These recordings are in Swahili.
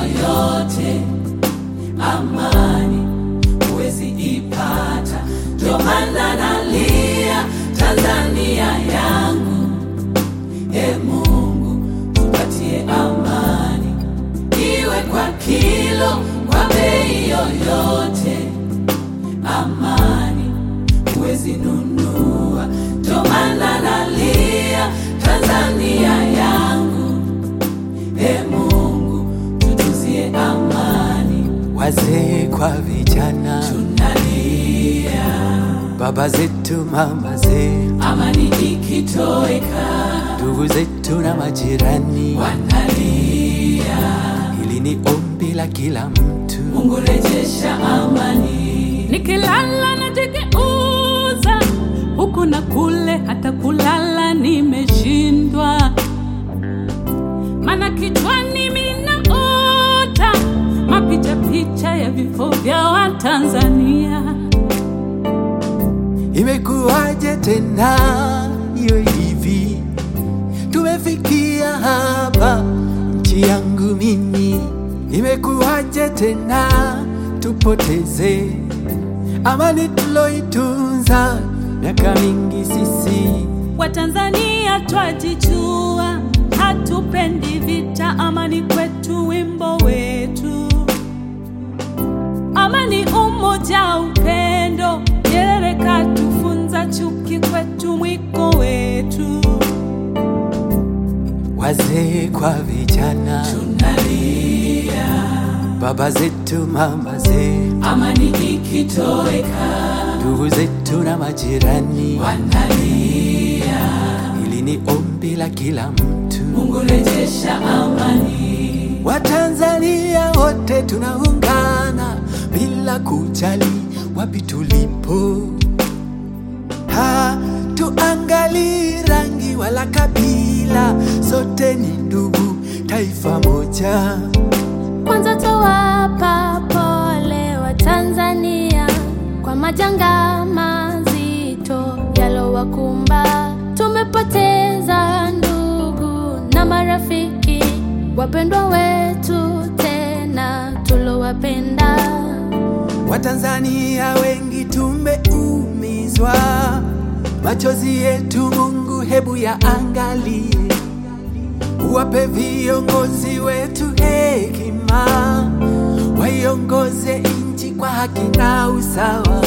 yoyote, amani huwezi ipata. Ndio maana nalia Tanzania yangu, e Mungu tupatie amani, iwe kwa kilo, kwa bei yoyote, amani huwezi nunua. Ndio maana nalia Tanzania yangu, e Mungu tutuzie amani, wazee kwa vijana, tunalia baba zetu, mama zetu, amani ikitoweka, ndugu zetu na majirani. wanalia Hili ni ombi la kila mtu. Mungu rejesha amani, nikilala najigeuza huku na kule, hata kulala nimeshindwa, mana kichwani minaota mapicha picha ya vifo vya Watanzania. Imekuwaje tena iwe hivi? Tumefikia hapa, nchi yangu mimi. Imekuwaje tena tupoteze amani tuloitunza miaka mingi sisi? Watanzania twajijua, hatupendi vita, amani kwetu wimbo wetu, amani, umoja, upendo. Nyerere katufunza, chuki kwetu mwiko wetu. Wazee kwa vijana, tunalia baba zetu, mama zetu, amani ikitoweka, ndugu zetu na majirani. wanalia Hili ni ombi la kila mtu. Mungu rejesha amani, Watanzania wote tunaungana bila kujali wapi tulipo. Hatuangalii rangi wala kabila, sote ni ndugu, taifa moja. Kwanza towapa pole wa Tanzania kwa majanga mazito yalowakumba. Tumepoteza ndugu na marafiki, wapendwa wetu tena tulowapenda. Watanzania wengi tumeumizwa, machozi yetu Mungu hebu yaangalie, uwape viongozi wetu hekima, waiongoze nchi kwa haki na usawa.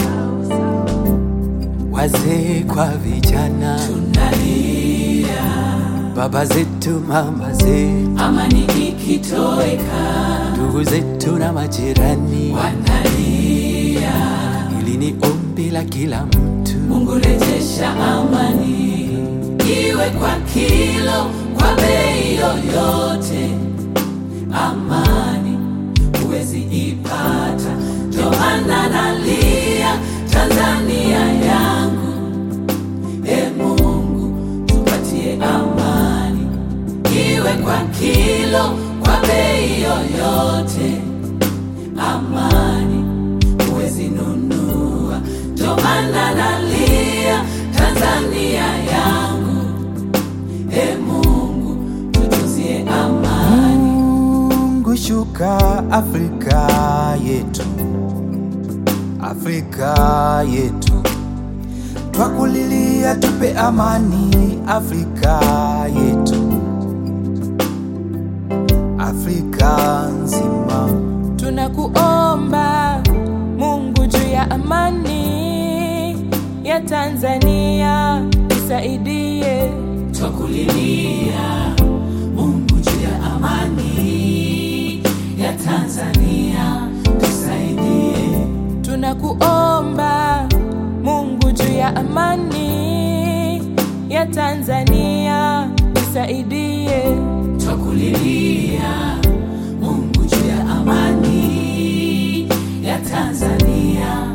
Wazee kwa vijana, tunalia baba zetu, mama zetu, amani ikitoweka, ndugu zetu na majirani. wanalia Hili ni ombi la kila mtu. Mungu rejesha amani, iwe kwa kilo, kwa bei yoyote, amani huwezi ipata. Ndio maana nalia Tanzania yangu, e Mungu tupatie amani, iwe kwa kilo, kwa bei yoyote, amani huwezi nunua. Ndio maana nalia Tanzania yangu, e Mungu tutuzie amani. Mungu shuka Afrika yetu, Afrika yetu, twakulilia tupe amani Afrika yetu, Afrika nzima. Tunakuomba Mungu juu ya amani ya Tanzania, isaidie. Twakulilia Mungu juu ya amani ya Tanzania, tusaidie. Tunakuomba Mungu juu ya amani ya Tanzania, isaidie. Twakulilia Mungu juu ya amani ya Tanzania,